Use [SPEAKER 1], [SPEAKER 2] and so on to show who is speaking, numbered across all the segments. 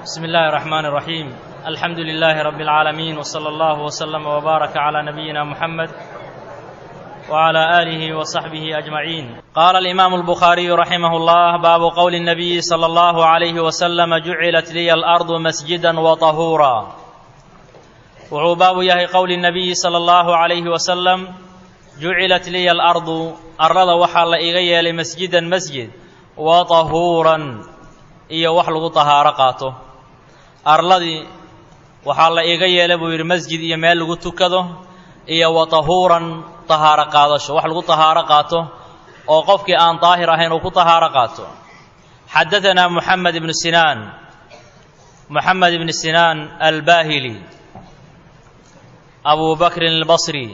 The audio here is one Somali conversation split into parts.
[SPEAKER 1] بسم الله الرحمن الرحيم الحمد لله رب العالمين وصلى الله وسلم وبارك على نبينا محمد وعلى اله وصحبه اجمعين قال الامام البخاري رحمه الله باب قول النبي صلى الله عليه وسلم جعلت لي الارض مسجدا وطهورا wuxuu baabu yahay qowli nabiyi sala allahu calayhi wasalam jucilat liya alardu arlada waxaa la iga yeelay masjidan masjid wa tahuuran iyo wax lagu tahaaro qaato arladii waxaa la iga yeelay buu yidhi masjid iyo meel lagu tukado iyo wa tahuuran tahaaro qaadasho wax lagu tahaaro qaato oo qofkii aan daahir ahayn uu ku tahaaro qaato xadaanaa muxamed ibnu sinaan moxamed ibnu sinaan albaahili أبو بكر البصري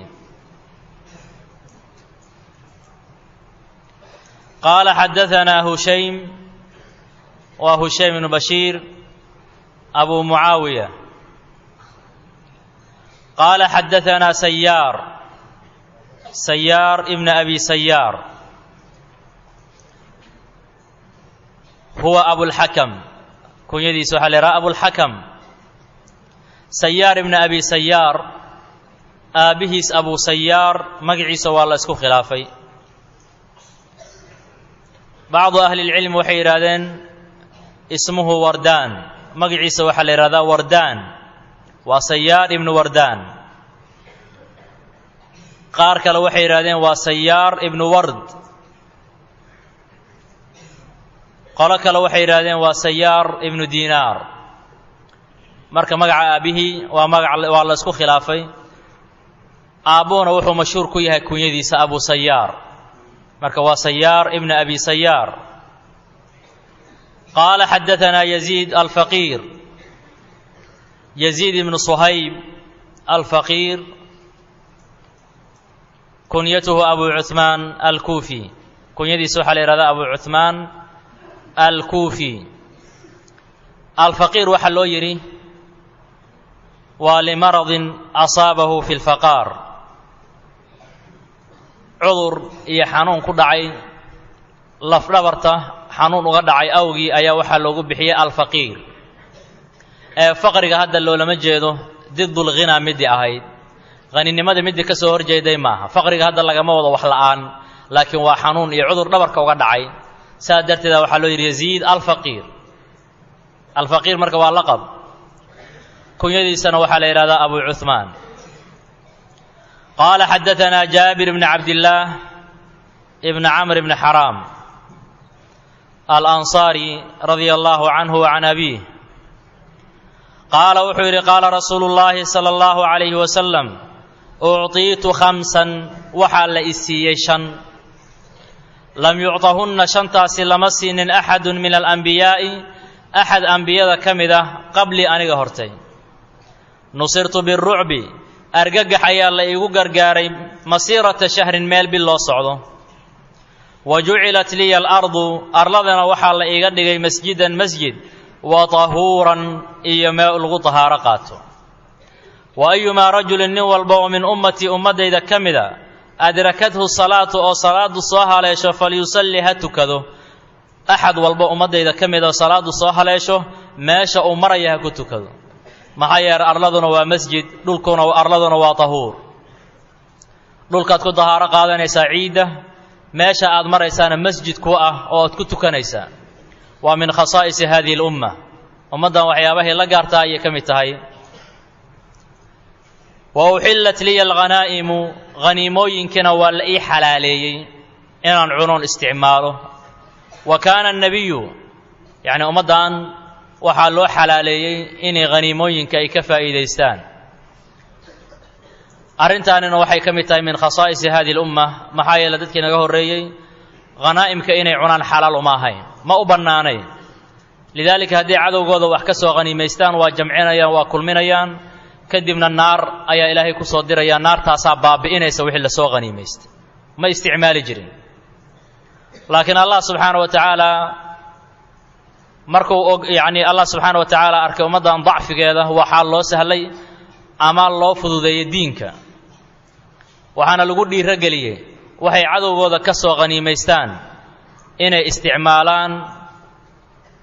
[SPEAKER 1] قال حدثنا هشيم وهشيم بن بشير أبو معاوية قال حدثنا سيار سيار ابن أبي سيار هو أبو الحكم كن يدي سحل أبو الحكم سيار ابن أبي سيار aabbihiis abu sayaar magaciisa waa la isku khilaafay bacdu ahlilcilmi waxay yidhaahdeen ismuhu wardaan magaciisa waxaa la yidhahdaa wardaan waa sayaar ibnu wardaan qaar kale waxay yidhahdeen waa sayaar ibnu ward qolo kale waxay yidhahdeen waa sayaar ibnu diinaar marka magaca aabbihii waa magac waa la isku khilaafay aabbuhuna wuxuu mashhuur ku yahay kunyadiisa abu sayaar marka waa sayaar ibna abi sayaar qaala xadaanaa yaziid alfaqiir yaziid ibnu suhayb alfaqiir kunyatuhu abu cuثmaan alkuufi kunyadiisa waxaa la yihahdaa abu cuثmaan alkuufi alfaqiir waxaa loo yidhi waa limaradin asaabahu fi lfaqaar cudur iyo xanuun ku dhacay lafdhabarta xanuun uga dhacay awgii ayaa waxaa loogu bixiyey alfaqiir ee faqriga hadda loolama jeedo didulghinaa midii ahayd haninimada midii ka soo horjeeday maaha faqriga hadda lagama wado wax la'aan laakiin waa xanuun iyo cudur dhabarka uga dhacay saas darteeda waxaa loo yidhi yaziid alfaqiir alfaqiir marka waa laqab kunyadiisana waxaa la yidhahdaa abu cuثmaan qaala xadaanaa jaabir bni cabdillaah ibni camr bni xaraam alanصaari radia allahu canhu can abiih qaala wuxuu yidhi qaala rasuulu اllaahi salى اllahu عalayhi wasalam ucطiitu khamsan waxaa la i siiyey shan lam yucطahunna shantaasi lama siinin axadu min alanbiyaa'i axad ambiyada ka mid ah qablii aniga hortay nusirtu birucbi argagax ayaa la iigu gargaaray masiirata shahrin meel bil loo socdo wa jucilat liya alardu arladana waxaa la iiga dhigay masjidan masjid wa tahuuran iyo meel lagu tahaaro qaato wa ayumaa rajulin nin walba oo min ummatii ummaddayda ka mida adrakathu salaatu oo salaadu soo haleesho falyusalli ha tukado axad walba ummaddayda ka mid oo salaadu soo haleesho meesha uu maraya ha ku tukado maxaa yeelay arladuna waa masjid dhulkuna arladuna waa tahuur dhulkaad ku dahaaro qaadanaysaa ciidda meesha aad maraysaana masjid ku ah oo aad ku tukanaysaa waa min khasaa'isi hadihi اlumma ummaddan waxyaabahay la gaartaa ayay ka mid tahay wa uxillat liya alghanaa'imu haniimooyinkiina waa la ii xalaaleeyey inaan cunoon isticmaalo wa kaana annabiyu yacni ummaddan waxaa loo xalaaleeyey inay haniimooyinka ay ka faa'iidaystaan arrintaanina waxay ka mid tahay min khasaa'isi hadihi lumma maxaa yeele dadkii naga horreeyey khanaa'imka inay cunaan xalaal uma ahayn ma u bannaanayn lidaalika haddii cadowgooda wax ka soo haniimaystaan waa jamcinayaan waa kulminayaan kadibna naar ayaa ilaahay ku soo diraya naartaasaa baabi'inaysa wixii lasoo haniimaystay ma isticmaali jirin laakiin allah subxaana wa tacaala markuu og yacni allah subxaana wa tacaala arkay ummaddan dacfigeeda waxaa loo sahlay ama loo fududeeyey diinka waxaana lagu dhiiro geliyey waxay cadowgooda ka soo qhaniimaystaan inay isticmaalaan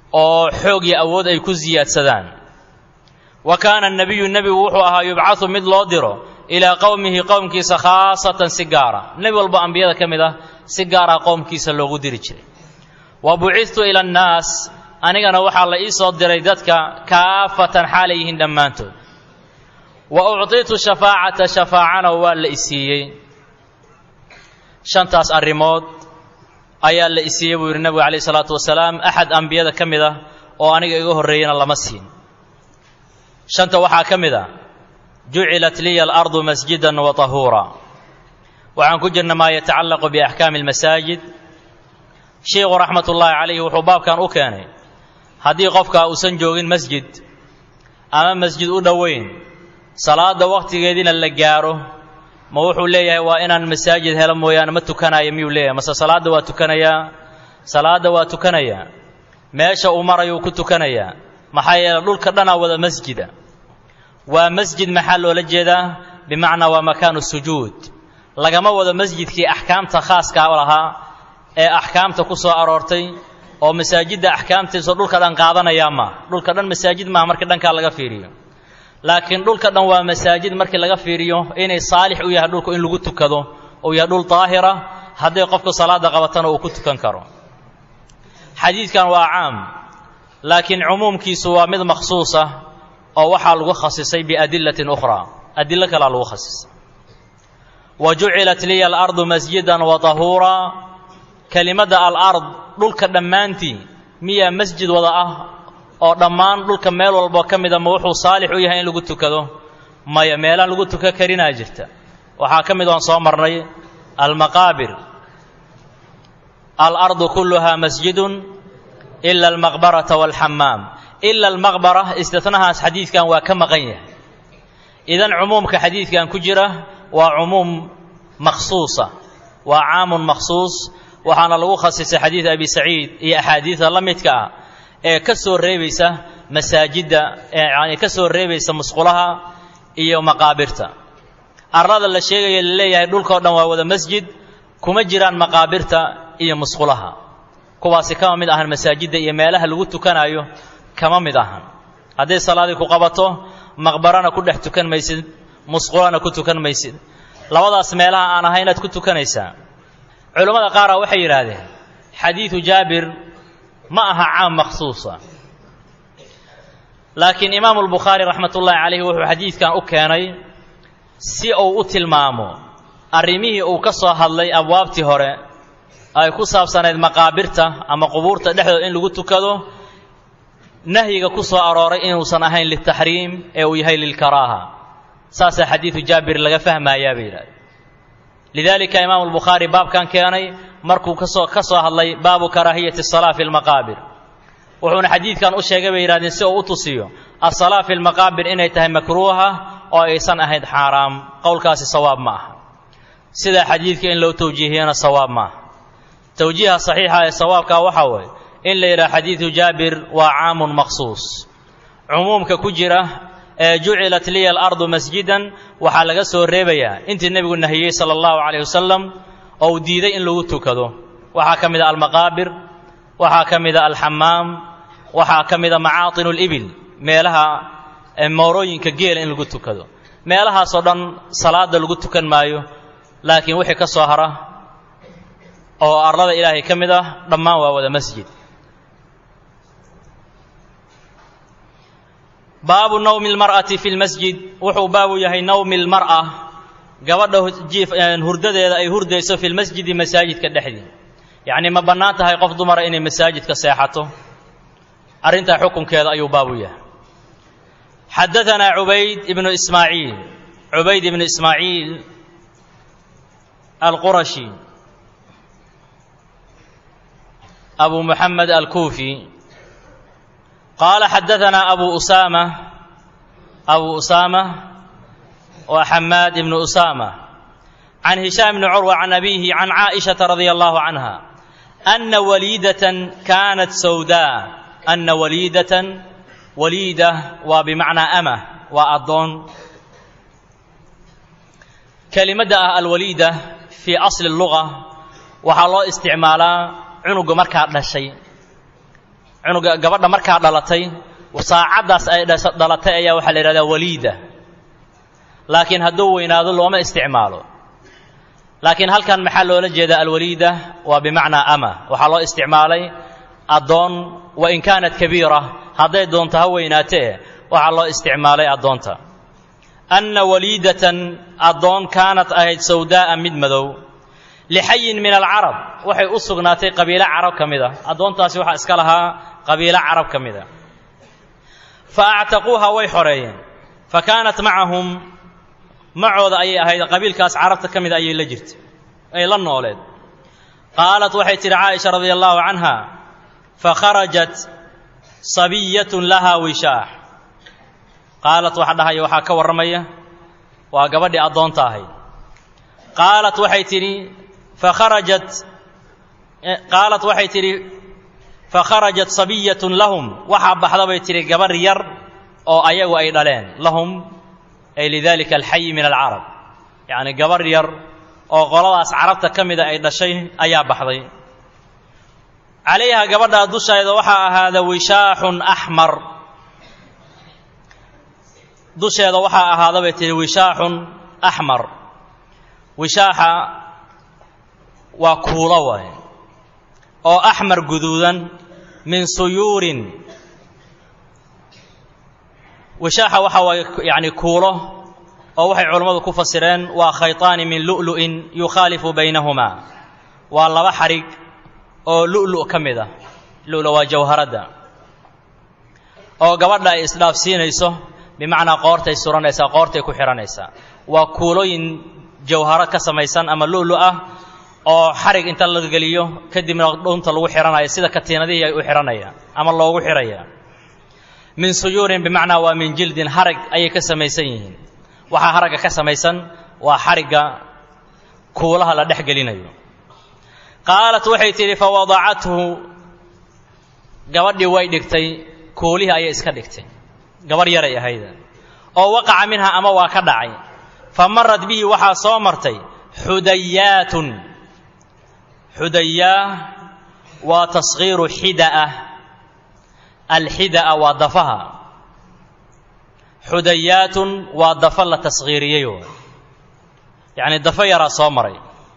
[SPEAKER 1] oo xoog iyo awood ay ku siyaadsadaan wa kaana nebiyu nebigu wuxuu ahaa yubcadu mid loo diro ilaa qowmihi qowmkiisa khaasatan si gaara nebi walba ambiyada ka mid ah si gaara qowmkiisa loogu diri jiray wa bucidtu ila annaas anigana waxaa la ii soo diray dadka kaafatan xaalay yihiin dhammaantood wa ucطitu shafaacata shafaacana waa la isiiyey shantaas arrimood ayaa la isiiyey buu yidhi nebigu calayh isalaatu wasalaam axad ambiyada ka mid ah oo aniga iga horreeyana lama siin shanta waxaa ka mid a jucilat liya alardu masjidan wa tahuura waxaan ku jirna maa yatacallaqu biaxkaami almasaajid sheikhu raxmat ullaahi calayhi wuxuu baabkan u keenay haddii qofka uusan joogin masjid ama masjid u dhoweyn salaadda wakhtigeediina la gaaro ma wuxuu leeyahay waa inaan masaajid helo mooyaane ma tukanayo miyuu leeyahay mase salaadda waa tukanayaa salaadda waa tukanayaa meesha uu marayuu ku tukanayaa maxaa yeele dhulka dhanaa wada masjida waa masjid maxaa loola jeedaa bimacnaa waa makaanu sujuud lagama wado masjidkii axkaamta khaaska lahaa ee axkaamta ku soo aroortay oo masaajidda axkaamtiisoo dhulka dhan qaadanayaa ma dhulka dhan masaajid maaha markii dhankaa laga fiiriyo laakiin dhulka dhan waa masaajid markii laga fiiriyo inay saalix u yahay dhulku in lagu tukado uu yahay dhul daahira hadday qofku salaada qabatana uu ku tukan karo xadiidkan waa caam laakiin cumuumkiisu waa mid makhsuusa oo waxaa lagu khasisay biadillatin ukhraa adillo kalaa lagu khasisay wa jucilat liya alardu masjidan wa tahuuraa kelimadda alard dhulka dhammaantii miyaa masjid wada ah oo dhammaan dhulka meel walbo ka mida ma wuxuu saalix u yahay in lagu tukado maya meelaha lagu tukan karinaa jirta waxaa ka mid oon soo marnay almaqaabir alardu kulluhaa masjidun ila almaqbarata waalxamaam ila almaqbara istinahaas xadiidkan waa ka maqan yahay idan cumuumka xadiidkan ku jira waa cumuum makhsuusa waa caamun makhsuus waxaana lagu khasisay xadiid abi saciid iyo axaadiida la midka ah ee ka soo reebaysa masaajidda yani ka soo reebaysa musqulaha iyo maqaabirta arlada la sheegaya laleeyahay dhulkao dhan waa wada masjid kuma jiraan maqaabirta iyo musqulaha kuwaasi kama mid ahan masaajidda iyo meelaha lagu tukanaayo kama mid ahan hadday salaadii ku qabato maqbarana ku dhex tukan maysid musqulana ku tukan maysid labadaas meelaha aan ahay inaad ku tukanaysaa culammada qaara waxay yidhaahdeen xadiidu jaabir ma aha caam makhsuusa laakiin imaamu albukhaari raxmat ullaahi calayhi wuxuu xadiidkan u keenay si uu u tilmaamo arrimihii uu ka soo hadlay abwaabtii hore ay ku saabsanayd maqaabirta ama qubuurta dhexdooda in lagu tukado nahyiga ku soo arooray inuusan ahayn liltaxriim ee uu yahay lilkaraaha saasaa xadiidu jaabir laga fahmayaa bay yidhahdeen lidaalika imaamu albukhaari baabkan keenay markuu kasoo ka soo hadlay baabu karaahiyati asalaa fi lmaqaabir wuxuuna xadiidkan u sheegay bay yidhahdeen si uu u tusiyo asalaa fi lmaqaabir inay tahay makruuha oo aysan ahayd xaaraam qowlkaasi sawaab ma aha sidaa xadiidka in loo tawjiihiyana sawaab ma aha tawjiiha saxiixa ee sawaabkaa waxaa weeye in la yidhaha xadiidu jaabir waa caamun makhsuus cumuumka ku jira ee jucilat liya alardu masjidan waxaa laga soo reebayaa intii nebigu nahiyey sala allahu calayh wasalam oo uu diiday in lagu tukado waxaa ka mid a almaqaabir waxaa ka mid a alxamaam waxaa ka mid a macaatinu libil meelaha moorooyinka geela in lagu tukado meelahaasoo dhan salaada lagu tukan maayo laakiin wixii ka soo hara oo arlada ilaahay ka mid ah dhammaan waa wada masjid baabu nawmi lmar'ati fi lmasjid wuxuu baabu yahay nawmi lmar'a gabadha hurdadeeda ay hurdayso fi lmasjidi masaajidka dhexdii yacnii ma bannaan tahay qof dumara inay masaajidka seexato arrintaa xukunkeeda ayuu baabu yahay xadaanaa cubayd ibnu ismaaciil cubayd ibnu ismaaciil alqurashi abu muxamed alkuufi qaala xadaanaa abu usaama abu usaama waa xamaad ibnu usaama can hishaam bni curwa can abiihi can caaishata radia allahu canha ana waliidatan kaanat sawdaa ana waliidatan waliida waa bimacnaa ama waa addoon kelimadda ah alwaliida fii asli luga waxaa loo isticmaalaa cunuga markaa dhashay cunuga gabadha markaa dhalatay saacaddaas ay dhalatay ayaa waxaa la yidhahdaa waliida laakiin hadduu weynaado looma isticmaalo laakiin halkan maxaa loola jeedaa alwaliida waa bimacnaa ama waxaa loo isticmaalay addoon wa in kaanat kabiira hadday doonto ha weynaatee waxaa loo isticmaalay addoonta anna waliidatan addoon kaanat ahayd sawdaa'a mid madow lixayin min alcarab waxay u sugnaatay qabiilo carab ka mid a addoontaasi waxaa iska lahaa qabiilo carab ka mid a fa actaquuha way xoreeyeen fa kaanat macahum macooda ayay ahayd qabiilkaas carabta ka mida ayay la jirtay ay la nooleed qaalat waxay tidhi caaisha radia allaahu canha fakharajat sabiyatun lahaa wishaax qaalat waxa dhahaya waxaa ka warramaya waa gabadhii addoonta ahayd qaalat waxay tidhi fakharajat qaalat waxay tidhi fakharajat sabiyatun lahum waxaa baxda bay tidhi gabarh yar oo ayagu ay dhaleen lahum ay lidalika alxayi min alcarab yacni gabarh yar oo qoladaas carabta ka mida ay dhashay ayaa baxday calayha gabadhaa dusheeda waxaa ahaada wishaaxun axmar dusheeda waxaa ahaada bay tihi wishaaxun axmar wishaaxa waa kuulo waay oo axmar guduudan min suyuurin wishaaxa waxa waaye yacni kuulo oo waxay culammadu ku fasireen waa khayطaani min lu'lu'in yukhaalifu baynahumaa waa laba xadhig oo lu'lu' ka mid ah lu'lu waa jawharadda oo gabadha ay isdhaafsiinayso bimacnaa qoortay suranaysaa qoortay ku xidhanaysaa waa kuulooyin jawharo ka samaysan ama lu'lu ah oo xadhig inta la geliyo kadibna dhunta lagu xidhanayo sida katiinadihii ay u xidhanayaan ama loogu xidhaya min suyuurin bimacnaa waa min jildin harag ayay ka samaysan yihiin waxaa haragga ka samaysan waa xarigga kuulaha la dhex gelinayo qaalat waxay tidhi fawadacathu gabadhii way dhigtay kuulihii ayay iska dhigtay gabadh yaray ahayd oo waqaca minha ama waa ka dhacay fa marad bihi waxaa soo martay xudayaatun xudayaa waa taskhiiru xida'a alxida'a waa dafaha xudayaatun waa dafa la taskhiiriyeyo yacni dafo yaraa soo maray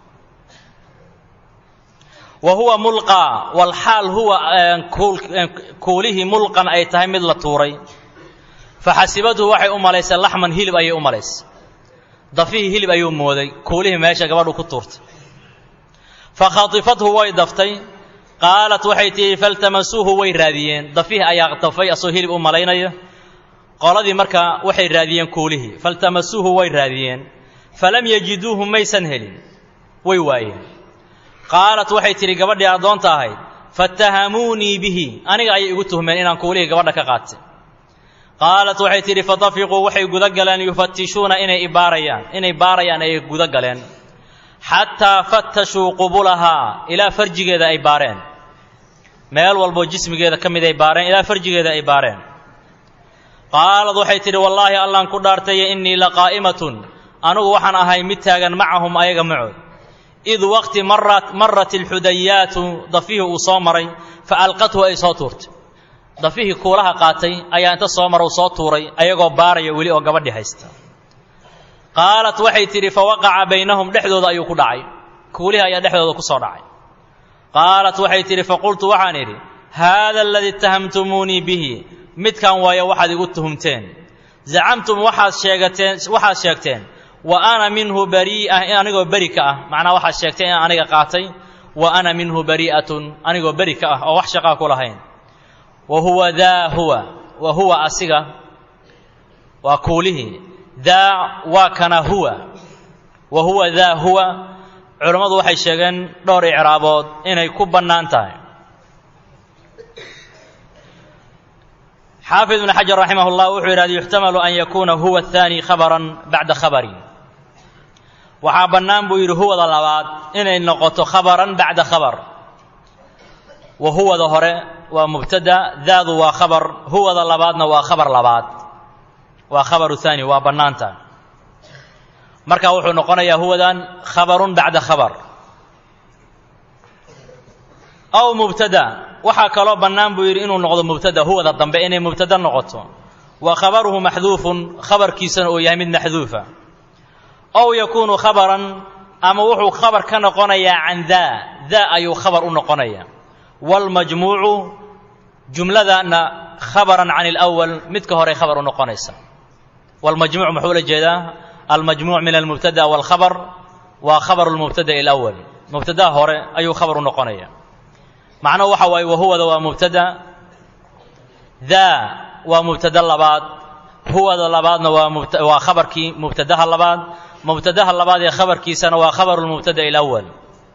[SPEAKER 1] wa huwa mulqaa walxaal huwa kuulihii mulqan ay tahay mid la tuuray faxasibadhu waxay u malaysay laxman hilib ayay u malaysay dafihii hilib ayuu mooday kuulihii meesha gabadhu ku tuurtay fakhatifathu way daftay qaalat waxay tihi faltamasuuhu way raadiyeen dafihii ayaa dafay asoo hilib u malaynaya qoladii markaa waxay raadiyeen kuulihii faltamasuuhu way raadiyeen falam yajiduuhu maysan helin way waayeen qaalat waxay tidhi gabadhii addoonta ahayd fattahamuunii bihi aniga ayay igu tuhmeen inaan kuulihii gabadha ka qaatay qaalat waxay tidhi fatafiquu waxay guda galeen yufatishuuna inay ibaarayaan inay baarayaan ayay guda galeen xataa fattashuu qubulahaa ilaa farjigeeda ay baareen meel walboo jismigeeda ka mid ay baareen ilaa farjigeeda ay baareen qaalad waxay tidhi wallaahi allaan ku dhaartaye innii laqaa'imatun anugu waxaan ahay mid taagan macahum ayaga macood id waqti marat marat alxudayaatu dafihii uu soo maray fa alqathu ay soo tuurtay dafihii kuulaha qaatay ayaa inta soo mara uu soo tuuray ayagoo baaraya weli oo gabadhii haysta qaalat waxay tidhi fa waqaca baynahum dhexdooda ayuu ku dhacay kuulihii ayaa dhexdooda ku soo dhacay qaalat waxay tidhi faqultu waxaan idhi haada aladii ittahamtumuunii bihi midkan waayo waxaad igu tuhumteen zacamtum waxaad sheegateen waxaad sheegteen wa ana minhu barii'a in anigoo beri ka ah macnaa waxaad sheegteen in aniga qaatay wa ana minhu barii'atun anigoo beri ka ah oo wax shaqaa ku lahayn wa huwa daa huwa wa huwa asiga waa kuulihii daa waa kana huwa wa huwa daa huwa culammadu waxay sheegeen dhowr icraabood inay ku bannaan tahay xaafid ibn xajar raximah اllah wuxuu yidhahda yuxtamalu an yakuuna huwa ahaani khabaran bacda khabarin waxaa bannaan buu yidhi huwada labaad inay noqoto khabaran bacda khabar wa huwada hore waa mubtada daadu waa khabar huwada labaadna waa khabar labaad waa khabaru haani waa bannaanta marka wuxuu noqonayaa huwadan khabarun bacda khabar aw mubtada waxaa kaloo bannaan buu yidhi inuu noqdo mubtada huwada dambe inay mubtada noqoto wa khabaruhu maxduufun khabarkiisana uu yahay mid maxduufa ow yakuunu khabaran ama wuxuu khabar ka noqonayaa can daa daa ayuu khabar u noqonayaa waalmajmuucu jumladana khabaran can alawal midka horey khabar u noqonaysa waalmajmuuc muxuu la jeedaa almajmuuc min almubtada waalkhabar waa khabaru lmubtada'i alawal mubtadaha hore ayuu khabar u noqonaya macnuhu waxa waaye wahuwada waa mubtada daa waa mubtada labaad huwada labaadna waa waa khabarkii mubtadaha labaad mubtadaha labaad ee khabarkiisana waa khabaru lmubtada'i alawal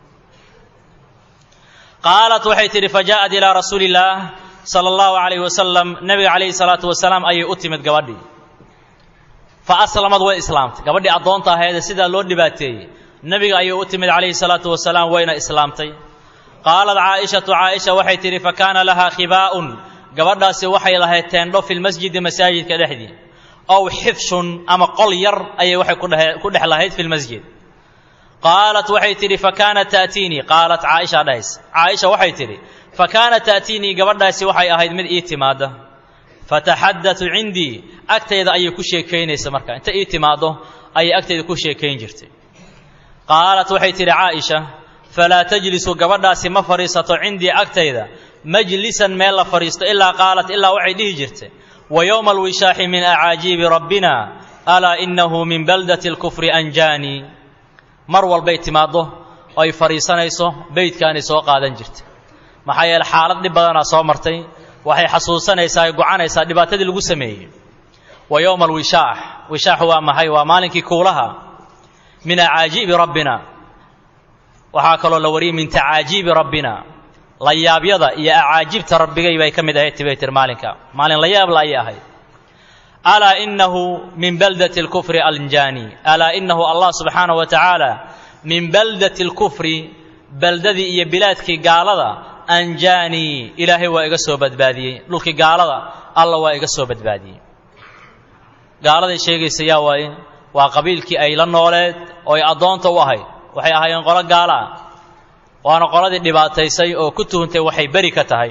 [SPEAKER 1] qaalat waxay tidhi fajaءat ilaa rasuuli illaah sala allahu calayhi wasalam nebiga calayhi salaatu wasalaam ayay u timid gabadhii fa aslamad way islaamtay gabadhii addoonta ahaydee sidaa loo dhibaateeyey nebiga ayay u timid calayhi salaatu wasalaam wayna islaamtay qaalat caaishatu caaisha waxay tidhi fa kaana lahaa khibaa'un gabadhaasi waxay lahayd teendho fi lmasjidi masaajidka dhexdii ow xifshun ama qol yar ayay waxay ku dhex lahayd fi lmasjid qaalat waxay tidhi fa kaanat ta'tiinii qaalat caaisha dhahays caaisha waxay tidhi fa kaanat ta'tiinii gabadhaasi waxay ahayd mid ii timaadda fataxaddatu cindii agtayda ayay ku sheekaynaysa marka inta ii timaaddo ayay agtayda ku sheekayn jirtay qaalat waxay tidhi caaisha falaa tajlisu gabadhaasi ma fadhiisato cindii agtayda majlisan meel la fadhiisto ilaa qaalat ilaa waxay dhihi jirtay wa yowma alwishaaxi min acaajiibi rabbina alaa innahu min baldati alkufri anjaanii mar walbay timaaddo oo ay fadhiisanayso beydkaanay soo qaadan jirtay maxaa yeele xaalad dhib badanaa soo martay waxay xasuusanaysaa ay gocanaysaa dhibaatadii lagu sameeyey wa yowma alwishaax wishaaxu waa maxay waa maalinkii kuulaha min acaajiibi rabbina waxaa kaloo la wariyey min tacaajiibi rabbina layaabyada iyo acaajibta rabbigay bay ka mid ahayd tibay tir maalinka maalin layaabla ayay ahayd alaa inahu min baldati alkufri anjaani alaa inahu allah subxaana wa tacaala min baldati alkufri beldadii iyo bilaadkii gaalada anjaanii ilaahay waa iga soo badbaadiyey dhulkii gaalada alla waa iga soo badbaadiyey gaaladay sheegaysa yaa waaye waa qabiilkii ay la nooleed oo ay addoonta u ahayd waxay ahaayeen qolo gaala ah waana qoladii dhibaataysay oo ku tuhuntay waxay beri ka tahay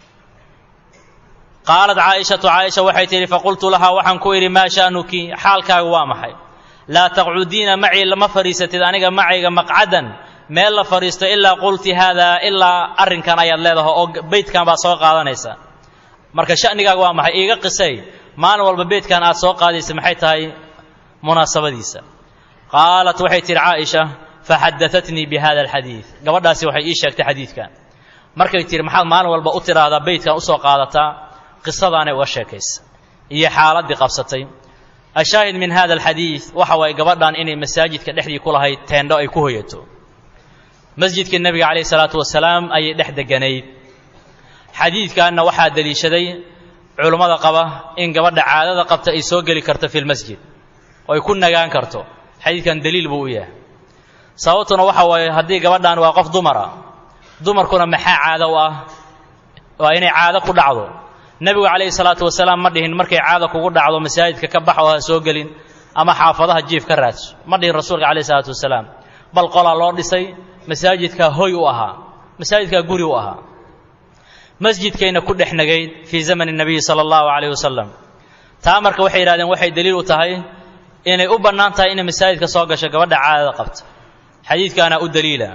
[SPEAKER 1] qaalat caaishatu caaisha waxay tidhi faqultu lahaa waxaan ku idhi maa sha'nuki xaalkaaga waa maxay laa taqcudiina macii lama fadhiisatid aniga macayga maqcadan meel la fadhiisto ilaa qulti haadaa ilaa arrinkan ayaad leedahay oo beydkan baad soo qaadanaysa marka sha'nigaaga waa maxay iiga qisay maalin walba beydkan aad soo qaadaysa maxay tahay munaasabadiisa qaalat waxay tidhi caaisha faxadaatnii bi hada alxadiid gabadhaasi waxay ii sheegtay xadiidkan markay tihi maxaad maalin walba u tidhaahdaa beydkan usoo qaadataa qisadaanay uga sheekaysa iyo xaaladdii qabsatay ashaahid min hada alxadiid waxa waaye gabadhan inay masaajidka dhexdii ku lahayd teendho ay ku hoyato masjidka nebiga calayhi salaatu wasalaam ayay dhex deganayd xadiidkanna waxaa deliishaday culummada qaba in gabadha caadada qabta ay soo geli karto fi lmasjid oo ay ku nagaan karto xadiidkan daliil buu u yahay sababtuna waxa waaye haddii gabadhan waa qof dumara dumarkuna maxaa caado u ah waa inay caado ku dhacdo nebigu calayhi salaatu wasalaam ma dhihin markay caada kugu dhacdo masaajidka ka bax oo ha soo gelin ama xaafadaha jiif ka raadso ma dhihin rasuulka calayhi salaatu wasalaam bal qolaa loo dhisay masaajidkaa hoy u ahaa masaajidkaa guri u ahaa masjidkayna ku dhex nagayd fii zamani nabiyi sala allahu calayhi wasalam taa marka waxay yidhahdeen waxay daliil u tahay inay u bannaan tahay inay masaajidka soo gasho gabadha caadada qabta xadiidkaana u daliila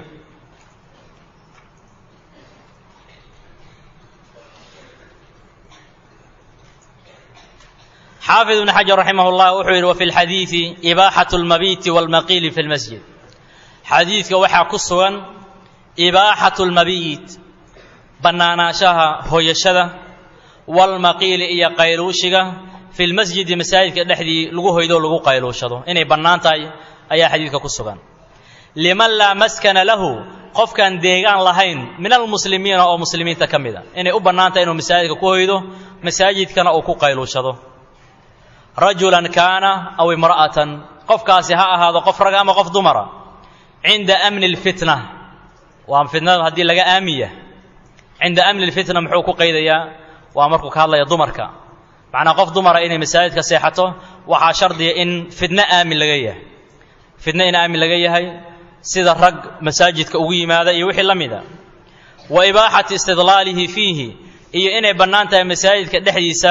[SPEAKER 1] xaafid ibn xajar raximah llah wuxuu yidhi wa fi lxadiidi ibaaxatu lmabiiti walmaqiili fi lmasjid xadiidka waxaa ku sugan ibaaxatu lmabiit bannaanaanshaha hoyashada walmaqiili iyo qayluushiga fi lmasjidi masaajidka dhexdii lagu hoydoo lagu qayluushado inay bannaan tahay ayaa xadiidka ku sugan liman laa maskana lahu qofkaan deegaan lahayn min almuslimiina oo muslimiinta ka mid a inay u bannaan tahay inuu masaajidka ku hoydo masaajidkana uu ku qayluushado rajulan kaana aw imra'atan qofkaasi ha ahaado qof raga ama qof dumara cinda amni lfitna waa fitnada haddii laga aamiya cinda amni lfitna muxuu ku qaydayaa waa markuu ka hadlaya dumarka macnaa qof dumara inay masaajidka seexato waxaa shardiya in fitno aamin laga yahay fitno in aamin laga yahay sida rag masaajidka ugu yimaada iyo wixii la mida wa ibaaxati istidlaalihi fiihi iyo inay bannaan tahay masaajidka dhexdiisa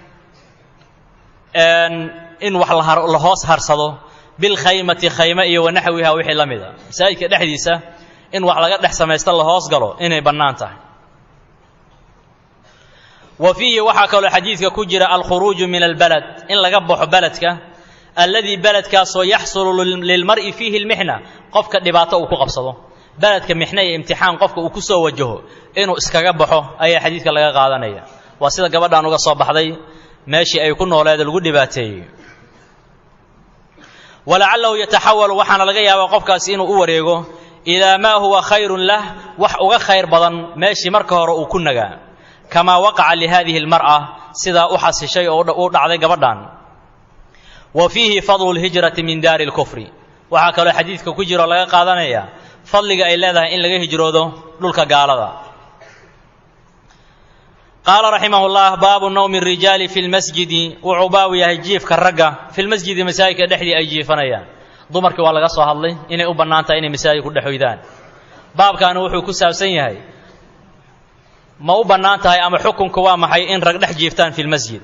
[SPEAKER 1] in wax la hoos harsado bilkhaymati khayme iyo wanaxwiha wixii la mida masaajidka dhexdiisa in wax laga dhex samaysta la hoos galo inay bannaan tahay wa fiihi waxaa kaloo xadiidka ku jira alkhuruuju min albalad in laga baxo beledka alladii beledkaasoo yaxsulu lilmar'i fiihi lmixna qofka dhibaato uu ku qabsado beledka mixna iyo imtixaan qofka uu ku soo wajaho inuu iskaga baxo ayaa xadiidka laga qaadanaya waa sida gabadhan uga soo baxday meeshii ay ku nooleed lagu dhibaateeyey walacalahu yataxawalu waxaana laga yaabaa qofkaasi inuu u wareego ilaa maa huwa khayrun lah wax uga khayr badan meeshii marka hore uu ku nagaa kamaa waqaca lihadihi almar'a sidaa u xasishay oo u dhacday gabadhan wa fiihi fadlu lhijrati min daari lkufri waxaa kaloo xadiidka ku jiro laga qaadanaya fadliga ay leedahay in laga hijroodo dhulka gaalada qaala raximah llah baabu nawmi rijaali fi lmasjidi wuxuu baabu yahay jiifka ragga fi lmasjidi masaajidka dhexdii ay jiifanayaan dumarkii waa laga soo hadlay inay u bannaan tahay inay masaajid ku dhexoydaan baabkaani wuxuu ku saabsan yahay ma u bannaan tahay ama xukunku waa maxay in rag dhex jiiftaan fi lmasjid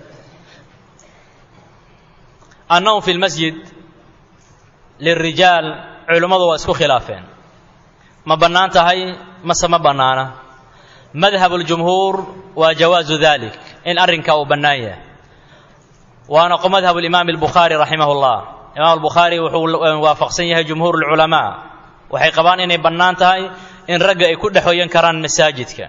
[SPEAKER 1] annawm fi lmasjid lilrijaal culimmadu waa isku khilaafeen ma bannaan tahay mase ma bannaana madhab اljumhuur waa jawaazu dalik in arrinkaa uu bannaan yahay waana madhab اlimaam اlbukhaari raximah اllah imaam albukhaari wuxuu waafaqsan yahay jumhuur اlculamaa waxay qabaan inay bannaan tahay in ragga ay ku dhexoyan karaan masaajidka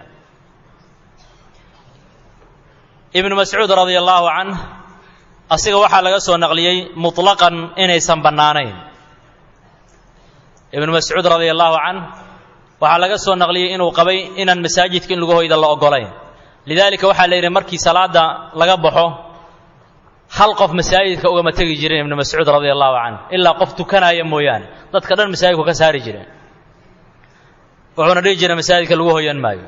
[SPEAKER 1] ibnu mascuud radia allahu canh asiga waxaa laga soo naqliyey muطlaqan inaysan bannaanayn ibnu mascuud radia allahu canh waxaa laga soo naqliyey inuu qabay inaan masaajidka in lagu hoyda la ogolayn lidaalika waxaa la yidhi markii salaada laga baxo hal qof masaajidka ugama tegi jirin ibnu mascuud radia allahu canh ilaa qof tukanaya mooyaane dadka dhan masaajidku ka saari jireen wuxuuna dhihi jiray masaajidka lagu hoyan maayo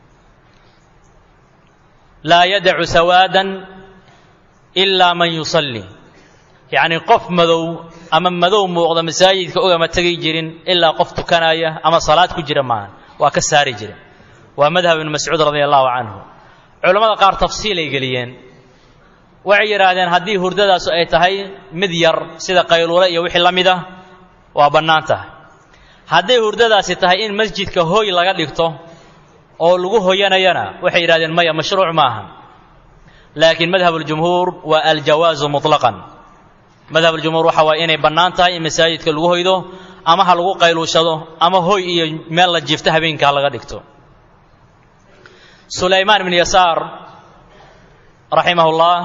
[SPEAKER 1] laa yadacu sawaadan ilaa man yusalli yacnii qof madow ama madow muuqda masaajidka ugama tegi jirin ilaa qof tukanaya ama salaad ku jira maaha waa ka saari jire waa madhab ibnu mascuud radia allahu canhu culammada qaar tafsiilay geliyeen waxay yidhaahdeen haddii hurdadaasu ay tahay mid yar sida qayluule iyo wixii la mid ah waa bannaan tahay hadday hurdadaasi tahay in masjidka hooy laga dhigto oo lagu hoyanayana waxay yidhahdeen maya mashruuc maaha laakiin madhab اljumhuur waa aljawaazu muطlaqan madhab اljumhuur waxa waay inay bannaan tahay in masaajidka lagu hoydo ama ha lagu qayluushado ama hoy iyo meel la jiifto habeenka ha laga dhigto sulaymaan ibn yasaar raximah اllah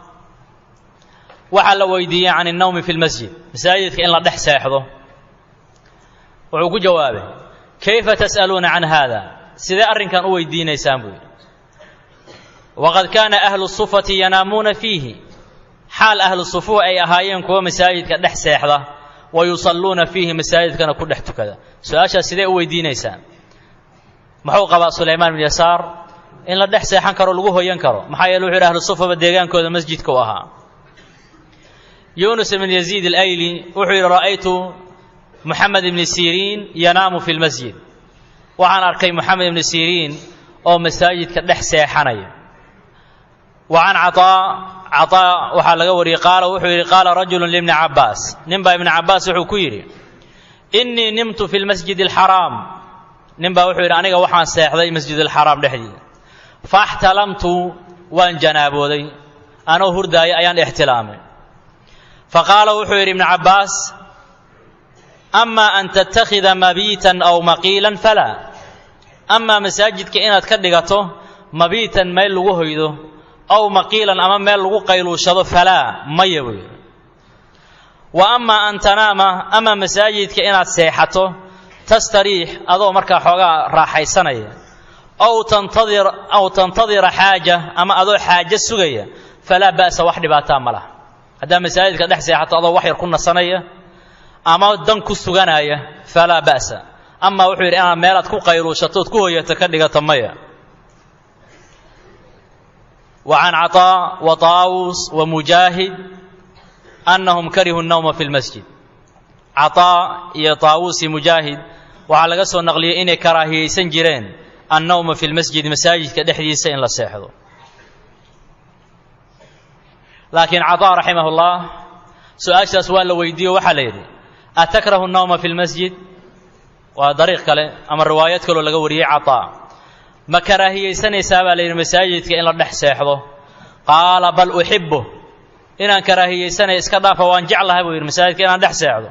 [SPEAKER 1] waxaa la weydiiyey can الnawmi fi اlmasjid masaajidka in la dhex seexdo wuxuu ku jawaabay kayfa tas'aluuna can hada sidee arrinkan u weydiinaysaan buu yidhi waqad kaana ahlu sufati yanaamuuna fiihi xaal ahlu sufuh ay ahaayeen kuwa masaajidka dhex seexda wa yusalluuna fiihi masaajidkana ku dhex tukada su-aashaas sidee u weydiinaysaan muxuu qabaa sulaymaan bin yasaar in la dhex seexan karo lagu hoyan karo maxaa yeele wuxu yidhi ahlu sufaba deegaankooda masjidka u ahaa yunus ibn yaziid alayli wuxuu yidhi ra'aytu moxamed ibni siriin yanaamu fi lmasjid waxaan arkay moxamed ibni siriin oo masaajidka dhex seexanaya wa can cataa cataa waxaa laga wariyey qaala wuxuu yidhi qaala rajulu libni cabbaas nin baa ibni cabbaas wuxuu ku yidhi innii nimtu fi lmasjid alxaraam nin baa wuxuu yidhi aniga waxaan seexday masjid alxaraam dhexdiida faxtalamtu waan janaabooday anoo hurdaaya ayaan ixtilaamay faqaala wuxuu yidhi ibnu cabbaas ama an tattakhida mabiitan aw maqiilan falaa amaa masaajidka inaad ka dhigato mabiitan meel lagu hoydo aw maqiilan ama meel lagu qayluushado falaa maya buu yidhi wa amaa an tanaama ama masaajidka inaad seexato tastariix adoo markaa xoogaa raaxaysanaya aw tantadir aw tantadira xaaja ama adoo xaajo sugaya falaa ba'sa wax dhibaataa ma laha haddaa masaajidka dhex seexato adoo wax yar ku nasanaya ama dan ku suganaya falaa ba'sa amaa wuxuu yidhi inaad meelaad ku qayluushatood ku hoyato ka dhigato maya wa can caطaa wa taawus wa mujaahid annahum karihuu الnawma fi اlmasjid caطaa iyo taawus iyo mujaahid waxaa laga soo naqliyey inay karaahiyeysan jireen annawma fi lmasjid masaajidka dhexdiisa in la seexdo laakiin cadaa raximah ullah su-aashaas waa la weydiiyo waxaa la yidhi atakrahu annawma fi lmasjid waa dariiq kale ama riwaayad kaloo laga wariyey cadaa ma karaahiyeysanaysaa baa la yidhi masaajidka in la dhex seexdo qaala bal uxibu inaan karaahiyeysanaya iska dhaafa waan jeclahay buu yidhi masaajidka inaan dhex seexdo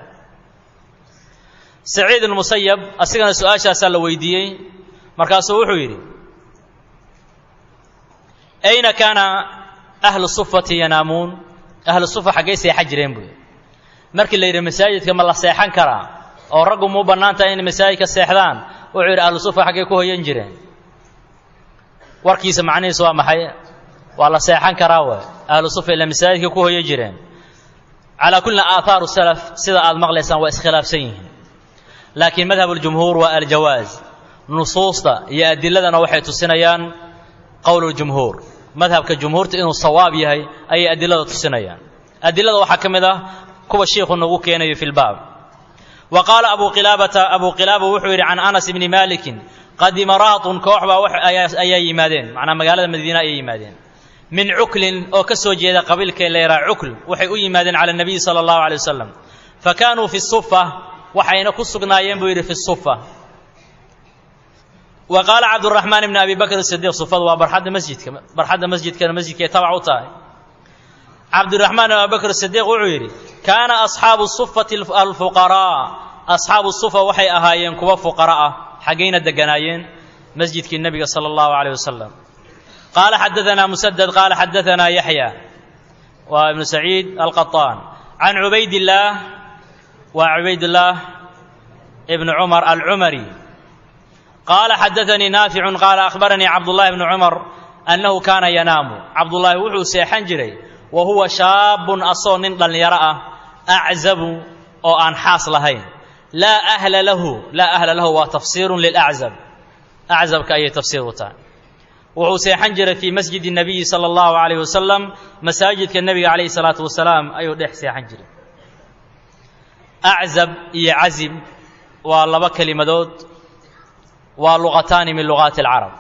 [SPEAKER 1] saciid almusayab asigana su-aashaasaa la weydiiyey markaasuu wuxuu yidhi ayna kaana ahlu sufati yanaamuun ahlu sufa xaggay seexan jireen buu yidhi markii la yidhi masaajidka ma la seexan karaa oo raggu muu bannaan tahay inay masaajidka seexdaan wuxuu yidhi ahlu sufa xaggay ku hoyan jireen warkiisa macnihiisu waa maxay waa la seexan karaa waay ahlu sufa ila masaajidka ku hoyan jireen calaa kulli aahaaru salaf sida aad maqlaysaan waa iskhilaafsan yihiin laakiin madhab اljumhuur waa aljawaaz nusuusta iyo adiladana waxay tusinayaan qowl اljumhuur madhabka jumhuurta inuu sawaab yahay ayay adilada tusinayaan adilada waxaa ka mid ah kuwa shiikhu nagu keenayo fi lbaab wa qaala abu qilaabata abu qilaaba wuxuu yidhi can anas ibni malikin qadima raatun koox baa ayaa yimaadeen macnaa magaalada madiina ayay yimaadeen min cuklin oo ka soo jeeda qabiilka leeraa cukl waxay u yimaadeen cala nabiyi sala allahu alay wasalam fa kaanuu fi sufa waxayna ku sugnaayeen buu yidhi fi sufa wa qaala cabduraxmaan ibni abi bakr sidiiq sufadu waa barxadda masjidka barxadda masjidkana masjidkay tabac u tahay cabdiraxmaan ibn abi bakr sidiiq wuxuu yidhi kaana asxaabu sufati alfuqaraa asxaabu sufa waxay ahaayeen kuwa fuqara ah xaggayna deganaayeen masjidkii nebiga sala allahu calayh wasalam qaala xadaanaa musadad qaala xadaanaa yaxya waa ibnu saciid alqaطaan can cubaydillaah waa cubaydillaah ibnu cumar alcumari qaala xadaanii naaficun qaala akhbaranii cabdullahi bnu cumar annahu kaana yanaamu cabdullaahi wuxuu seexan jiray wa huwa shaabun asoo nin dhallinyaro ah aczabu oo aan xaas lahayn laa ahla lahu laa ahla lahu waa tafsiirun lilaczab aczabka ayay tafsiir u tahay wuxuu seexan jiray fii masjidi nabiyi sala allahu calayh wasalam masaajidka nebiga calayhi salaatu wasalaam ayuu dhex seexan jiray aczab iyo cazib waa laba kelimadood waa luqataani min lugaati alcarab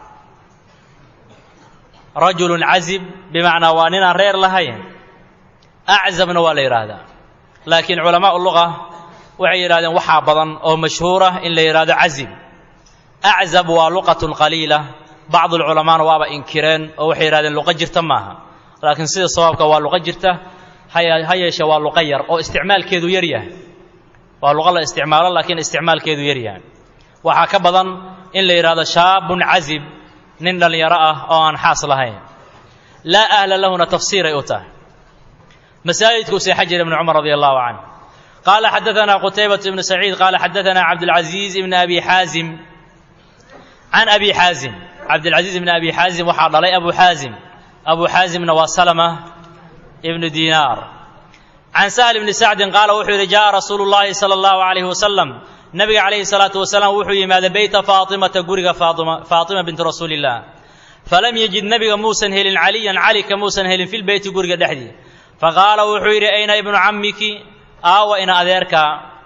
[SPEAKER 1] rajulun cazib bimacnaa waa ninaan reer lahayn aczabna waa la yidhaahdaa laakiin culamaau luga waxay yidhahdeen waxaa badan oo mashhuura in la yidhahdo cazib aczab waa luqatun qaliila bacdu lculamaana waaba inkireen oo waxay yidhahdeen luqo jirta maaha laakiin sida sawaabka waa luqo jirta ha yeeshee waa luqo yar oo isticmaalkeedu yar yahay waa luqo la isticmaalo laakiin isticmaalkeedu yar yahay waxaa ka badan in la yidhahdo shaabun cazib nin dhallinyaro ah oo aan xaas lahayn laa ahla lahuna tafsiiray u tahay masaajidkuu seexan jiray ibnu cumar radi allahu canh qaala xadaanaa qutaybatu ibnu saciid qaala xadaanaa cabdulcaziiz ibni abi xaazim can abi xaazim cabdilcaziiz ibni abi xaazim waxaa dhalay abu xaazim abu xaazimna waa salama ibnu diinaar can sahl ibni sacdin qaala wuxuu yidhi jaءa rasuulu llaahi sala allahu calayhi wasalam nabiga calayhi salaatu wasalaam wuxuu yimaaday beyta faatimata guriga faatima faatima binti rasuuli illah falam yajid nebiga muusan helin caliyan cali ka muusan helin fi lbeyti guriga dhexdii faqaala wuxuu yidhi ayna ibnu cammiki aawa ina adeerkaa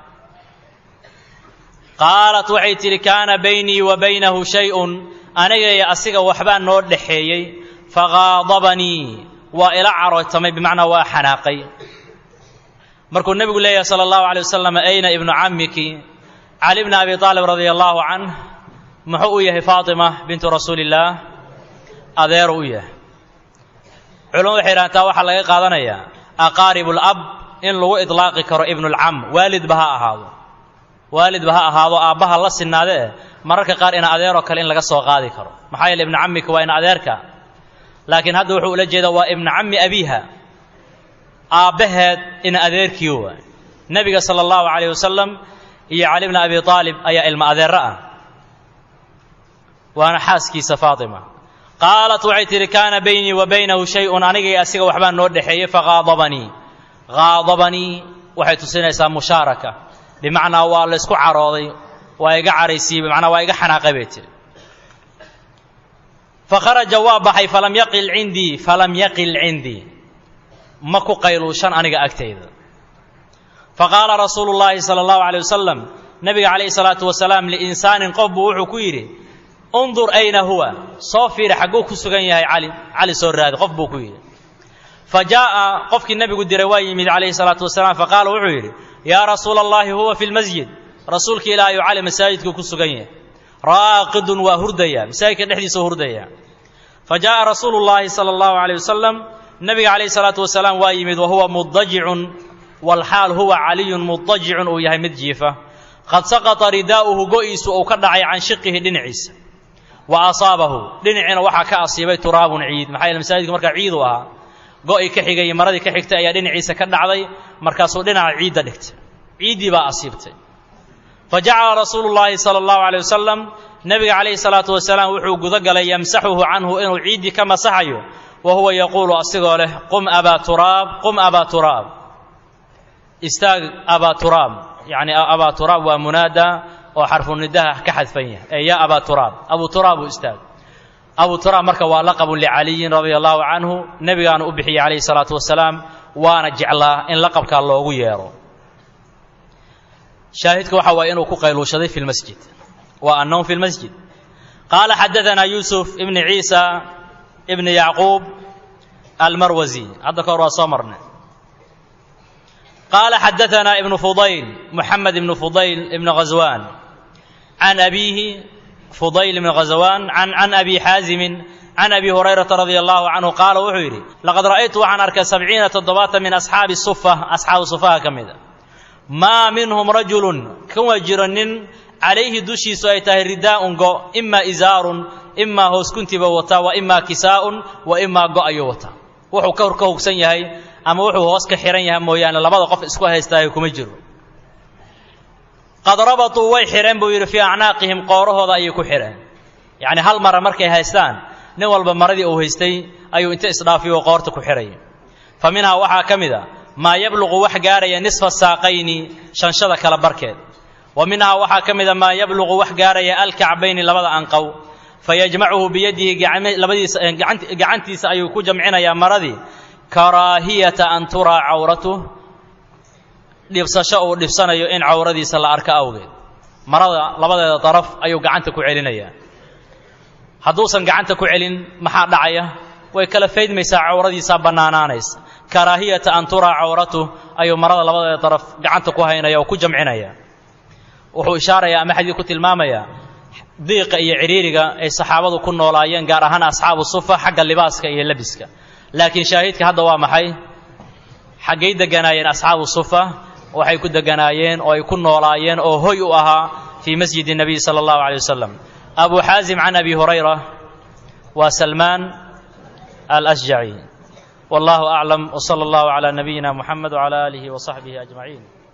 [SPEAKER 1] qaalat waxay tidhi kaana baynii wa baynahu shay-un aniga iyo asiga waxbaa noo dhaxeeyey faqaadabanii waa ila carootamay bimacnaa waa xanaaqay markuu nebigu leeyahay sala allahu alay wasalam ayna ibnu cammiki cali bni abi aalib radia allaahu canh muxuu u yahay faatima bintu rasuuli illaah adeeru u yahay culumadu waxay yidhahan taa waxaa laga qaadanayaa aqaarib ulab in lagu idlaaqi karo ibnulcam waalidba ha ahaado waalidba ha ahaado aabbaha la sinaade eh mararka qaar ina adeeroo kale in laga soo qaadi karo maxaa yeele ibnu cammika waa ina adeerka laakiin hadda wuxuu ula jeedaa waa ibnu cammi abiiha aabbaheed ina adeerkii waay nebiga sala allahu calayh wasalam iyo cali bni abi aalib ayaa ilma adeero ah waana xaaskiisa faatima qaalat waxay tidhi kaana baynii wa baynahu shay-un anigay asiga waxbaa noo dhexeeyey faqaadabanii qaadabanii waxay tusinaysaa mushaaraka bimacnaa waa la ysku carooday waa iga caraysiiyey bimacnaa waa iga xanaaqay bay tihi fakharaja waa baxay falam yaqil cindii falam yaqil cindii ma ku qayluushan aniga agtayda faqaala rasuulu llaahi sala allahu calay wasalam nebiga calayhi salaatu wasalaam liinsaanin qof buu wuxuu ku yidhi undur ayna huwa soo fiiri xagguu ku sugan yahay cali cali soo raadi qof buu ku yidhi fa jaa'a qofkii nebigu diray waa yimid calayhi salaatu wasalaam faqaala wuxuu yidhi yaa rasuula allahi huwa fi lmasjid rasuulka ilaahayu cali masaajidkuu ku sugan yahay raaqidun waa hurdaya masaajidka dhexdiisa hurdaya fa jaa'a rasuulu llaahi sala allahu alayh wasalam nebiga calayhi salaatu wasalaam waa yimid wa huwa mudajicun walxaal huwa caliyun mudajicun uu yahay mid jiifa qad saqata ridaa'uhu go'iisu uu ka dhacay can shiqihi dhinaciisa wa asaabahu dhinaciina waxaa ka asiibay turaabun ciid maxaa yeele masaajidka markaa ciid u ahaa go'ii ka xigay iyo maradii ka xigtay ayaa dhinaciisa ka dhacday markaasuu dhinaca ciidda dhigtay ciiddii baa asiibtay fa jacala rasuulu llaahi sala allahu alay wasalam nebiga calayhi salaatu wasalaam wuxuu guda galay yamsaxuhu canhu inuu ciiddii ka masaxayo wa huwa yaquulu asigoo leh qum abaa turaab qum abaa turaab istaag abaa turaab yacni abaa turaab waa munaada oo xarfunidaha ka xadfan yahay ee yaa abaa turaab abu turaab uu istaag abu turaab marka waa laqabun licaliyin radia allahu canhu nebigaanu u bixiyey calayhi salaatu wasalaam waana jeclaa in laqabkaa loogu yeero shaahidka waxa waaya inuu ku qayluushaday fi lmasjid waa annowm fi lmasjid qaala xadaanaa yuusuf ibni ciisa ibni yacquub almarwasi hadda ka hor waa soo marnay qaala xadaanaa ibnu fudayl muxamed ibnu fudayl ibni ghaswaan can abiihi fudayl ibni ghaswaan can can abi xaazimin can abi hurayrata radia allahu canhu qaala wuxuu yidhi laqad ra'aytu waxaan arkay sabciina toddobaatan min asxaabi sufa asxaabu sufaha ka mida maa minhum rajulun kuwa jiro nin calayhi dushiisu ay tahay ridaa'un go imaa izaarun imaa hooskuntiba wataa wa imaa kisaa'un wa imaa go ayuu wataa wuxuu ka hor ka hogsan yahay ama wuxuu hoos ka xihan yahay mooyaane labada qof isku haystaayo kuma jiro qad rabatuu way xidheen buu yidhi fii acnaaqihim qoorahooda ayay ku xidheen yacni hal mara markay haystaan nin walba maradii uu haystay ayuu inta isdhaafiyo qoorta ku xidhaya fa minhaa waxaa ka mid a maa yabluqu wax gaaraya nisfa saaqayni shanshada kala barkeed wa minhaa waxaa ka mid a maa yabluqu wax gaaraya alkacbayni labada anqow fayajmacuhu biyadihi labadiisa gacantiisa ayuu ku jamcinayaa maradii karaahiyata an turaa cawratuh dhibsasho uu dhibsanayo in cawradiisa la arko awgeed marada labadeeda daraf ayuu gacanta ku celinayaa hadduusan gacanta ku celin maxaa dhacaya way kala faydmaysaa cawradiisaa bannaanaanaysa karaahiyata an turaa cawratuh ayuu marada labadeeda daraf gacanta ku haynaya oo ku jamcinaya wuxuu ishaarayaa ama xadiid ku tilmaamayaa diiqa iyo cidhiiriga ay saxaabadu ku noolaayeen gaar ahaan asxaabu sufa xagga libaaska iyo lebiska laakiin shaahidka hadda waa maxay xaggay deganaayeen asxaabu sufa waxay ku deganaayeen oo ay ku noolaayeen oo hoy u ahaa fii masjidi nabiy sala allahu calay wasalam abu xaasim can abi hurayra waa salmaan alasjaci wallahu aclam wsala allahu calaa nabiyina muxamed wcala aalihi wasaxbihi ajmaciin